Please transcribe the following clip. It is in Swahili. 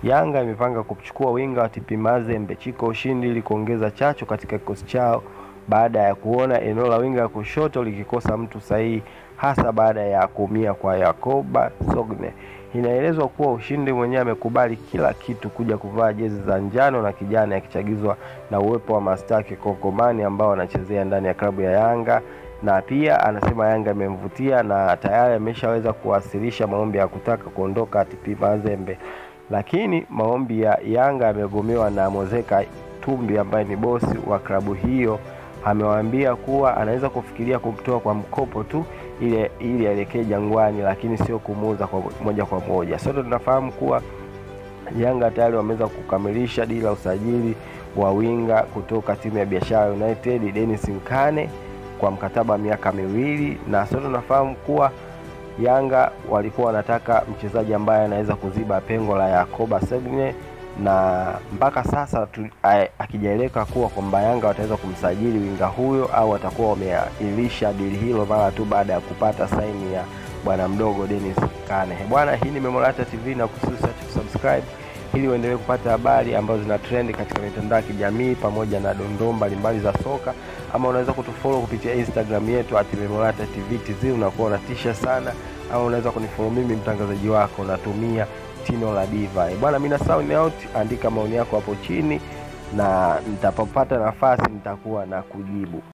Yanga imepanga kumchukua winga wa TP Mazembe Chiko Ushindi ili kuongeza chachu katika kikosi chao baada ya kuona eneo la winga ya kushoto likikosa mtu sahihi hasa baada ya kuumia kwa Yakoba Sogne. Inaelezwa kuwa Ushindi mwenyewe amekubali kila kitu kuja kuvaa jezi za njano na kijani akichagizwa na uwepo wa mastaa kikongomani ambao wanachezea ndani ya klabu ya Yanga na pia anasema Yanga imemvutia na tayari ameshaweza kuwasilisha maombi ya kutaka kuondoka TP Mazembe, lakini maombi ya Yanga yamegomewa na Mozeka Tumbi ambaye ni bosi wa klabu hiyo. Amewaambia kuwa anaweza kufikiria kumtoa kwa mkopo tu ili ili aelekee Jangwani, lakini sio kumuuza kwa moja kwa moja. Sote tunafahamu kuwa Yanga tayari wameweza kukamilisha dili la usajili wa winga kutoka timu ya Biashara United Dennis Nkane kwa mkataba wa miaka miwili, na sote tunafahamu kuwa Yanga walikuwa wanataka mchezaji ambaye anaweza kuziba pengo la Yakoba Segne, na mpaka sasa akijaeleka kuwa kwamba Yanga wataweza kumsajili winga huyo au watakuwa wameailisha dili hilo mara tu baada ya kupata saini ya bwana mdogo Dennis Kane. Bwana, hii ni Memorata TV na kususa subscribe ili uendelee kupata habari ambazo zina trend katika mitandao ya kijamii pamoja na dondoo mbalimbali za soka, ama unaweza kutufollow kupitia Instagram yetu at Memorata TV TZ, unakuwa unatisha sana, ama unaweza kunifollow mimi mtangazaji wako natumia Tino la Diva. Bwana, mimi na sound out, andika maoni yako hapo chini na nitapopata nafasi nitakuwa na kujibu.